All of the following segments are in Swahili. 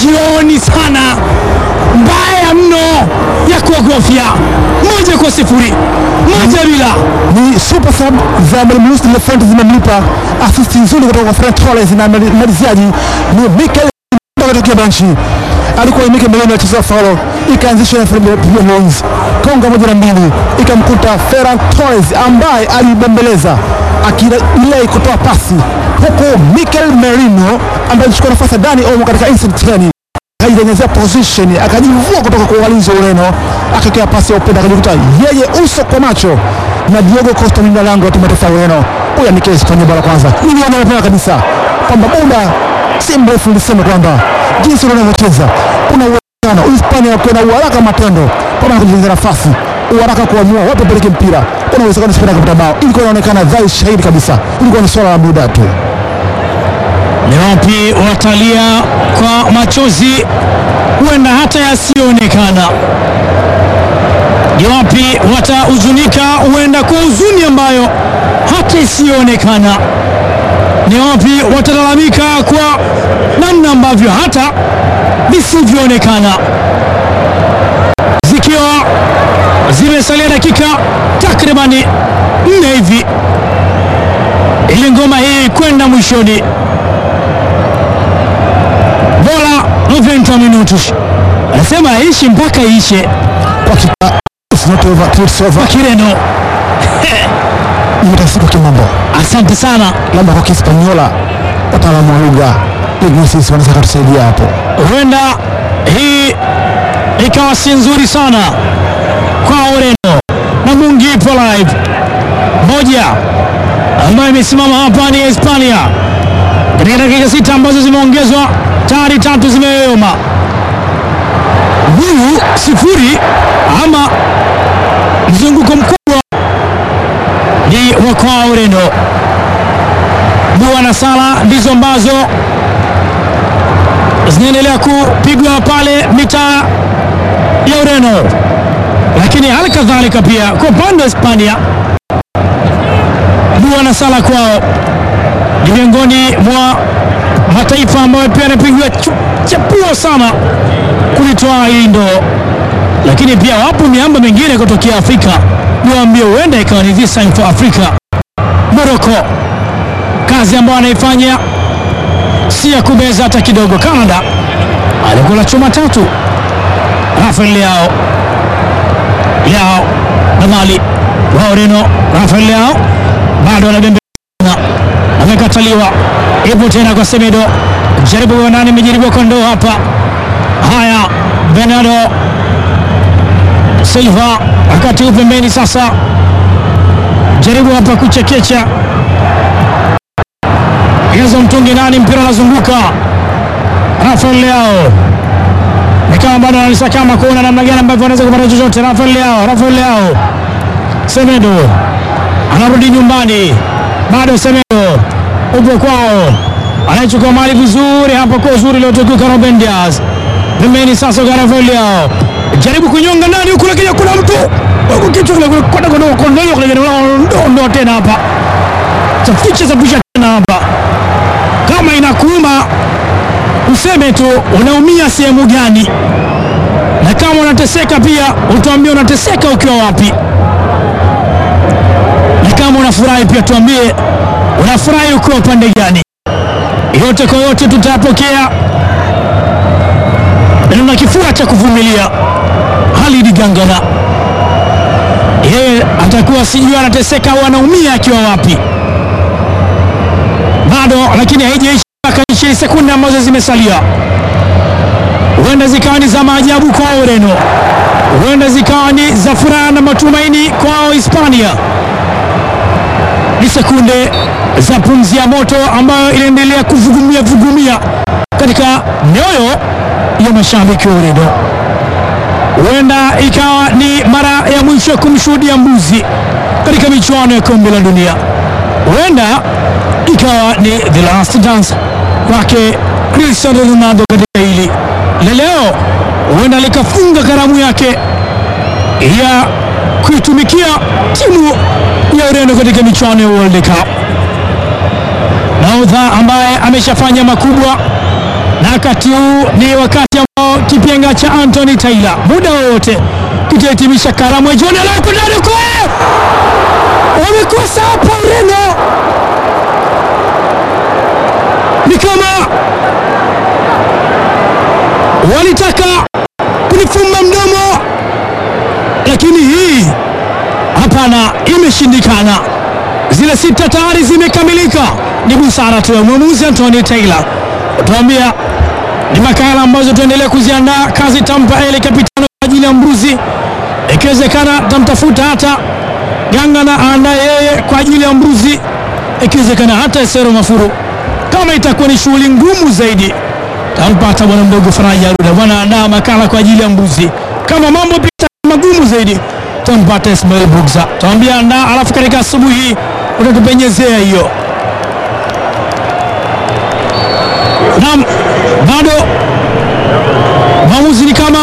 jioni sana, mbaya mno ya kuogofya. Moja kwa sifuri, moja bila. ni super sub za mwalimu Luis de la Fuente zimemlipa asisti nzuri kutoka kwa Ferran Torres na mali- maliziaji ni Mikel kutokea benchi. Alikuwa ni Mikel Merino alicheza faulo, ikaanzishwa na Fabian Ruiz konga moja na mbili, ikamkuta Ferran Torres ambaye alibembeleza akilei kutoa pasi, huku Mikel Merino ambaye alichukua nafasi ya Dani Olmo katika instant 10 akaitengenezea position akajivua kutoka kwa walinzi wa Ureno, akakea pasi ya upenda, akajikuta yeye uso kwa macho na Diogo Costa mlinda lango wa timu ya taifa ya Ureno. Huyu ni kesi kwenye bara kwanza, niliona mapema kabisa kwamba muda si mrefu nilisema kwamba jinsi unavyocheza kuna uwezekano Uhispania wakiwa na uharaka matendo kama na kujenga nafasi uharaka kuamua wapi peleke mpira, kuna uwezekano Hispania kupata bao. Ilikuwa inaonekana dhahiri shahidi kabisa, ilikuwa ni swala la muda tu. Ni wapi watalia kwa machozi, huenda hata yasiyoonekana. Ni wapi watahuzunika, huenda kwa huzuni ambayo hata isiyoonekana. Ni wapi watalalamika kwa namna ambavyo hata visivyoonekana. Zikiwa zimesalia dakika takribani nne hivi ili ngoma hii kwenda mwishoni bora 90 minutos, anasema aishi mpaka iishe Kwa hakika it's not over till it's over. kwa Kireno. Imetafsiri kwa kimambo Asante sana, labda kwa Kispanyola, wataalamu wa lugha linguistics wanaweza kutusaidia hapo. huenda hii ikawa si nzuri sana kwa Ureno na Mungi ipo live moja ambayo imesimama hapa ni Hispania katika dakika sita ambazo zimeongezwa tayari tatu zimeyoyoma huyu sifuri ama mzunguko mkubwa ni wa kwa Ureno. Dua na sala ndizo ambazo zinaendelea kupigwa pale mitaa ya Ureno, lakini hali kadhalika pia kwa upande wa Hispania, dua na sala kwao ni miongoni mwa mataifa ambayo pia yanapigiwa chu- chapuo sana kulitoa hii ndoo, lakini pia wapo miamba mingine kutokea Afrika, niwaambie, huenda ikawa ni this time for Africa. Morocco, kazi ambayo anaifanya si ya kubeza hata kidogo. Canada alikula chuma tatu. Rafael Leao Leao na Mali wa Ureno. Rafael Leao bado anabembeleza, amekataliwa. Ipo tena kwa Semedo, jaribu kwa nani, imejaribiwa kwa ndoo hapa. Haya, Bernardo Silva wakati huu pembeni sasa, jaribu hapa kuchekecha Hizo mtungi nani, mpira unazunguka. Rafael Leao ni kama bado analisakama kuona namna gani ambavyo anaweza kupata chochote. Rafael Leao, Rafael Leao, Semedo anarudi nyumbani, bado Semedo upo kwao, anaichukua mali vizuri hapa kwa uzuri uliotukuka Ruben Dias pembeni sasa kwa Rafael Leao, jaribu kunyonga ndani huku, lakini kuna mtu huku kichwa kile kule kwenda kwa kondoo kule ndo ndo tena hapa chaficha chapisha tena hapa kama inakuuma useme tu unaumia sehemu gani, na kama unateseka pia utuambie unateseka ukiwa wapi, na kama unafurahi pia tuambie unafurahi ukiwa upande gani. Yote kwa yote tutayapokea, na tuna kifua cha kuvumilia. Halidi Gangana yeye atakuwa sijui anateseka au anaumia akiwa wapi bado lakini haijaisha mpaka ishirini sekunde ambazo zimesalia, huenda zikawa ni za maajabu kwa Ureno, huenda zikawa ni za furaha na matumaini kwa Hispania. Ni sekunde za pumzi ya moto ambayo inaendelea kuvugumia vugumia katika mioyo ya mashabiki wa Ureno. Huenda ikawa ni mara ya mwisho kumshuhudia mbuzi katika michuano ya kombe la dunia, huenda ikawa ni the last dance kwake Cristiano Ronaldo katika hili la leo, huenda likafunga karamu yake ya kuitumikia timu ya Ureno katika michuano ya World Cup. Nahodha ambaye ameshafanya makubwa na wakati huu ni wakati ambao kipenga cha Anthony Taylor muda wowote kitahitimisha karamu ya jioni. Alako ndani kwe wamekosa hapa Ureno, ni kama walitaka kunifumba mdomo, lakini hii hapana, imeshindikana. Zile sita tayari zimekamilika, ni busara tu ya mwamuzi Anthony Taylor. Tuambia ni makala ambazo tuendelea kuziandaa. Kazi tampa ele kapitano kwa ajili ya mbuzi, ikiwezekana tamtafuta hata Ganga na aandaa yeye kwa ajili ya mbuzi, ikiwezekana hata Esero Mafuru. Kama itakuwa ni shughuli ngumu zaidi, tampata bwana mdogo Faraja Aruda, bwana andaa makala kwa ajili ya mbuzi. Kama mambo pita magumu zaidi, tampata Ismail Bugza, tawambia andaa, alafu katika asubuhi hii utatupenyezea hiyo. Naam, bado maamuzi ni kama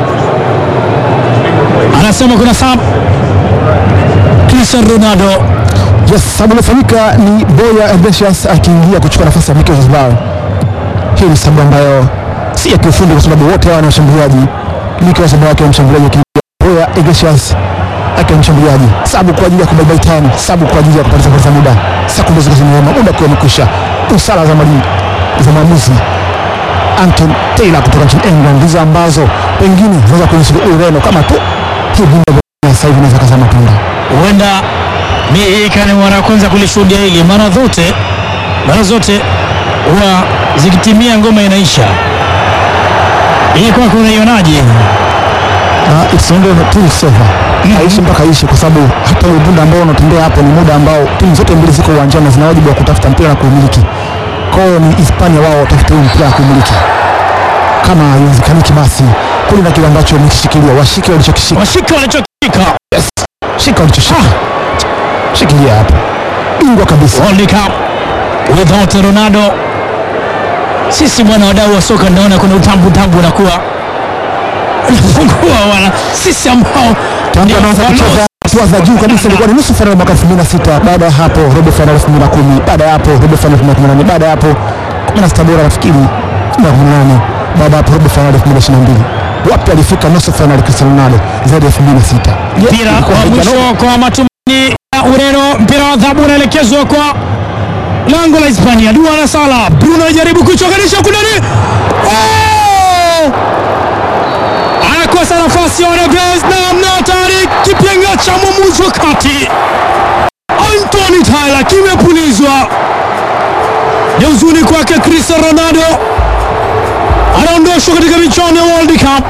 anasema kuna sab Cristiano Ronaldo Yes, sababu iliyofanyika ni Boya Iglesias akiingia kuchukua nafasi ya Mikel Oyarzabal. Hii ni sababu ambayo si ya kiufundi kwa sababu wote hawa ni washambuliaji. Mikel Oyarzabal akiwa mshambuliaji akiingia Boya Iglesias akiwa mshambuliaji. Sababu kwa ajili ya kubaibai time, sababu kwa ajili ya kupoteza kupoteza muda. Sekunde ziko zimeona, muda kwa umekwisha. Busara za mwalimu za maamuzi Anton Taylor kutoka nchini England ndizo ambazo pengine zinaweza kunisaidia Ureno kama tu hii vimba vya sasa hivi inaweza kazaa matunda. huenda mi hii ikawa ni mara ya kwanza kulishuhudia hili. Mara zote mara zote huwa zikitimia ngoma inaisha. Hii kwako unaionaje? Uh, it's only till silver. Haishi mpaka ishi kwa sababu hata ule muda ambao unatembea hapo ni muda ambao timu zote mbili ziko uwanjani na zina wajibu wa kutafuta mpira na kuumiliki. Kwa hiyo ni Hispania wao watafute huu mpira wa kuumiliki. Kama haiwezekaniki basi kule na kile ambacho wamekishikilia, washike walichokishika. Washika walichokika Shika walichoshika. Shikilia hapo. Bingwa kabisa. World Cup without Ronaldo. Sisi bwana, wadau wa soka, naona kuna utambu utambu unakuwa unapungua wana sisi ambao Tangu ndio anaanza walio- kucheza hatua za juu kabisa ilikuwa ni nusu fainali mwaka 2006. Baada ya hapo robo fainali 2010. Baada ya hapo robo fainali 2018. Baada ya hapo 16 bora nafikiri 2018. Baada ya hapo robo fainali 2022. Wapi alifika nusu fainali Cristiano Ronaldo zaidi ya 2006. Je, mpira ilikuwa wa haijano- mwisho kwa matumaini ya Ureno. Mpira wa adhabu unaelekezwa kwa lango la Hispania. Dua na Sala, Bruno anajaribu kuchonganisha kunani, oh! anakosa nafasi ya Neves na mna tayari kipenga cha mwamuzi wa kati Anthony Taylor kimepulizwa. Ni huzuni kwake Cristiano Ronaldo anaondoshwa katika michuano ya World Cup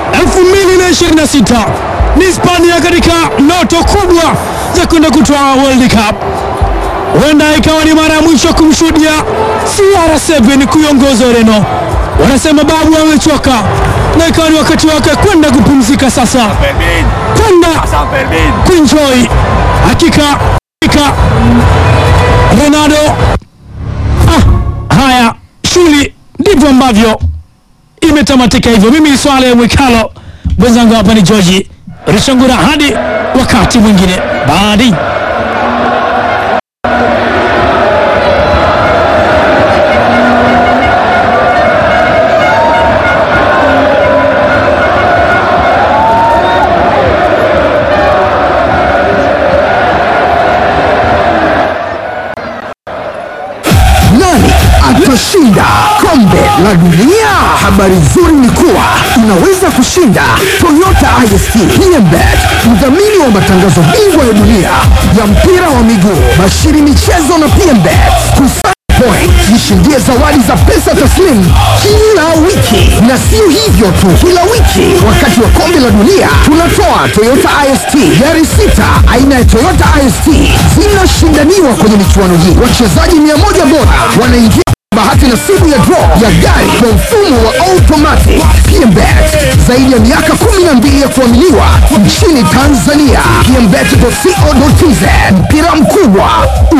2026 ni Hispania katika ndoto kubwa za kwenda kutoa World Cup. Huenda ikawa ni mara ya mwisho kumshuhudia CR7 kuiongoza Ureno. Wanasema babu amechoka na ikawa ni wakati wake kwenda kupumzika sasa, kwenda kuenjoy. Hakika hakika Ronaldo, ah, haya shughuli ndivyo ambavyo imetamatika hivyo. Mimi ni Swale Mwikalo, mwenzangu hapa ni George Rishangura. Hadi wakati mwingine, baadi Nani atashinda kombe la dunia? Habari nzuri ni kuwa unaweza kushinda Toyota IST PMBet, mdhamini wa matangazo bingwa ya dunia ya mpira wa miguu, bashiri michezo na PMBet. Kusanya point, jishindie zawadi za pesa taslimu kila wiki, na sio hivyo tu, kila wiki wakati wa kombe la dunia tunatoa Toyota IST gari sita aina ya Toyota IST zinashindaniwa kwenye michuano hii. Wachezaji mia moja bora wanaingia bahati nasibu ya draw ya gari kwa mfumo wa automatic. PMBet zaidi ya miaka 12 ya kuaminiwa nchini Tanzania. PMBet.co.tz mpira mkubwa